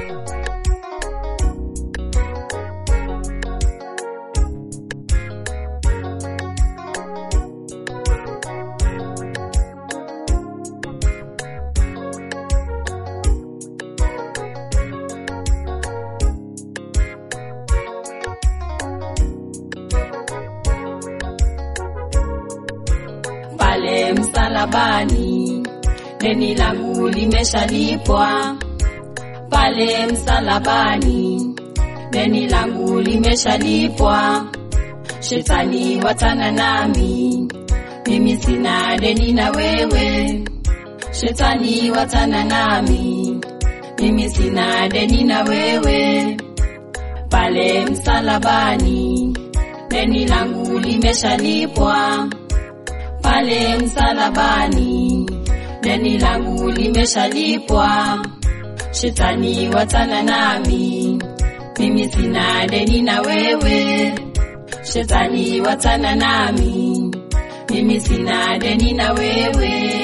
pale msalabani, deni langu limeshalipwa. Pale msalabani, deni langu limeshalipwa. Shetani watana nami, mimi sina deni na wewe. Shetani watana nami, mimi sina deni na wewe. Pale msalabani, deni langu limeshalipwa pale msalabani, deni langu limeshalipwa. Shetani watana nami, mimi sina deni na wewe. Shetani watana nami, mimi sina deni na wewe.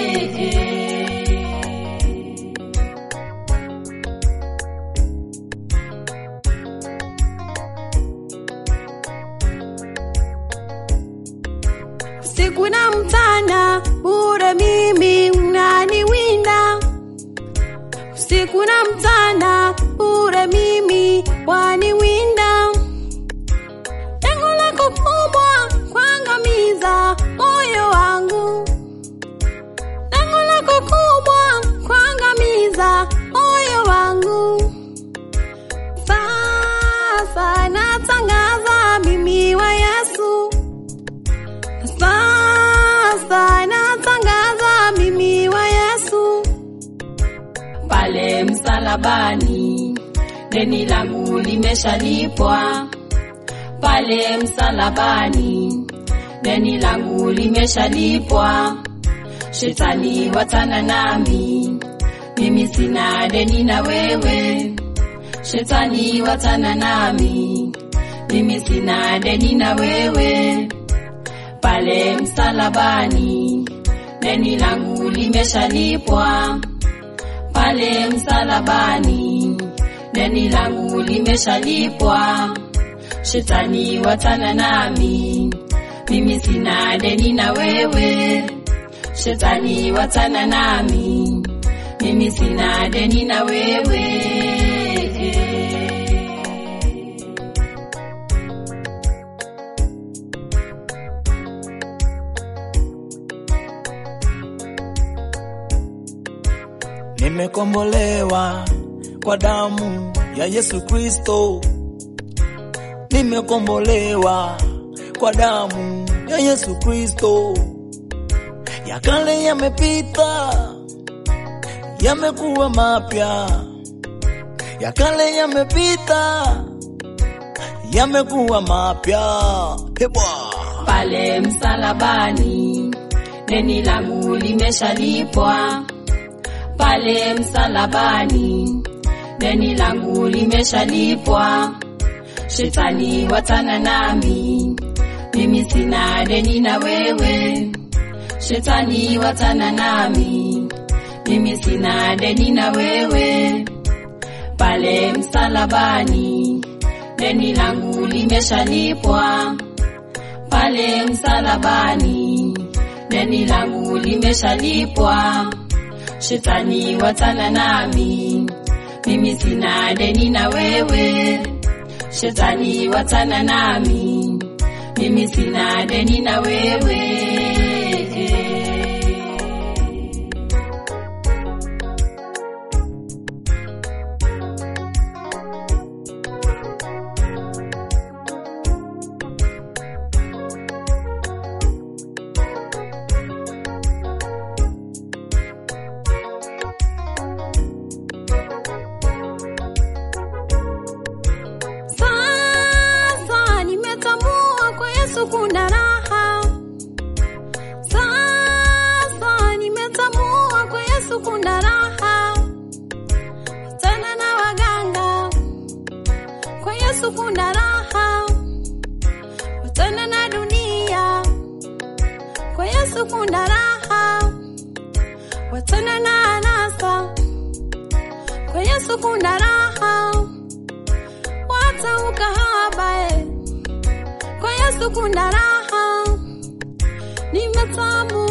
Siku na mchana bure mimi unaniwinda, usiku na mchana bure mimi waniwinda. Lengo lako kubwa kuangamiza moyo wangu, lengo lako kubwa kuangamiza moyo wangu. Sasa natangaza mimi wa Yesu sasa natangaza mimi wa Yesu, pale msalabani, deni langu limeshalipwa. Pale msalabani, deni langu limeshalipwa. Shetani watana nami, mimi sina deni na wewe. Shetani watana nami, mimi sina deni na wewe. Pale msalabani, deni langu limeshalipwa. Pale msalabani, deni langu limeshalipwa. Shetani watana nami, mimi sina deni na wewe. Shetani watana nami, mimi sina deni na wewe. Nimekombolewa kwa damu ya Yesu Kristo, nimekombolewa kwa damu ya Yesu Kristo. Ya kale yamepita, yamekuwa mapya. Ya kale yamepita, yamekuwa mapya. Hebwa pale msalabani, deni langu limeshalipwa. Pale msalabani, deni langu limeshalipwa. Shetani watana nami, mimi sina deni na wewe. Shetani watana nami, mimi sina deni na wewe. Pale msalabani, deni langu limeshalipwa. Pale msalabani, deni langu limeshalipwa. Shetani watana nami, mimi sina deni na wewe. Shetani watana nami, mimi sina deni na wewe. sasa nimetambua kwa Yesu kuna raha. Sasa nimetambua kwa Yesu kuna raha. Tena na waganga, kwa Yesu kuna raha. Tena na dunia, kwa Yesu kuna raha. Watana na anasa, kwa Yesu Yesu kuna raha, wacha ukahaba eh. Kwa Yesu kuna raha, ni matamu.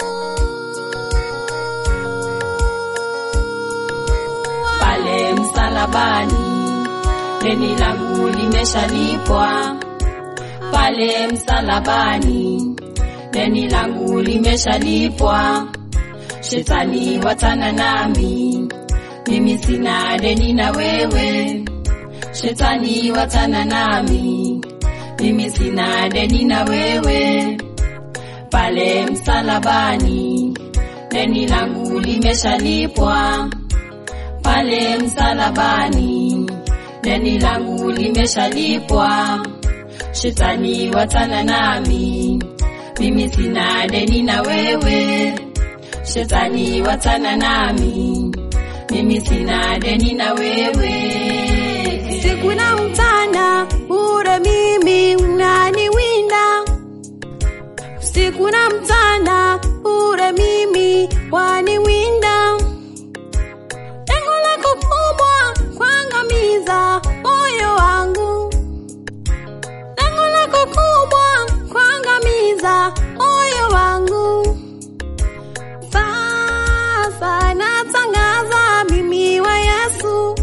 pale msalabani, deni langu limeshalipwa. Pale msalabani, deni langu limeshalipwa. Shetani watana nami, mimi sina deni na wewe. Shetani watana nami, mimi sina deni na wewe. Pale msalabani, deni langu limeshalipwa pale msalabani, deni langu limeshalipwa. Shetani watana nami, mimi sina deni na wewe. Shetani watana nami, mimi sina deni na wewe. Siku na mchana bure mimi unaniwinda, usiku na mchana bure mimi waniwinda. Lengo lako kubwa kuangamiza moyo wangu, lengo lako kubwa kuangamiza moyo wangu. Sasa natangaza mimi wa Yesu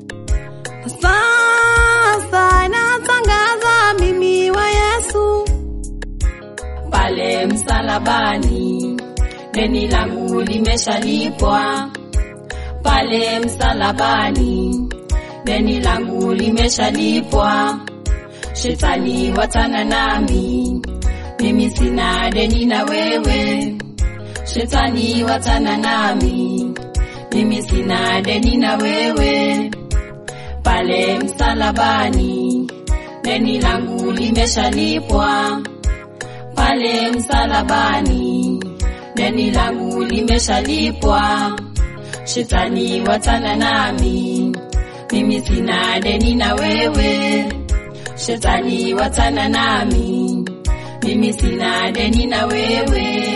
sasa natangaza mimi wa Yesu, Pale msalabani, deni langu limeshalipwa. Pale msalabani, deni langu limeshalipwa. Shetani watana nami, mimi sina deni na wewe. Shetani watana nami, mimi sina deni na wewe. Pale msalabani, deni langu limeshalipwa. Pale msalabani, deni langu limeshalipwa. Shetani watana nami, mimi sina deni na wewe. Shetani watana nami, mimi sina deni na wewe.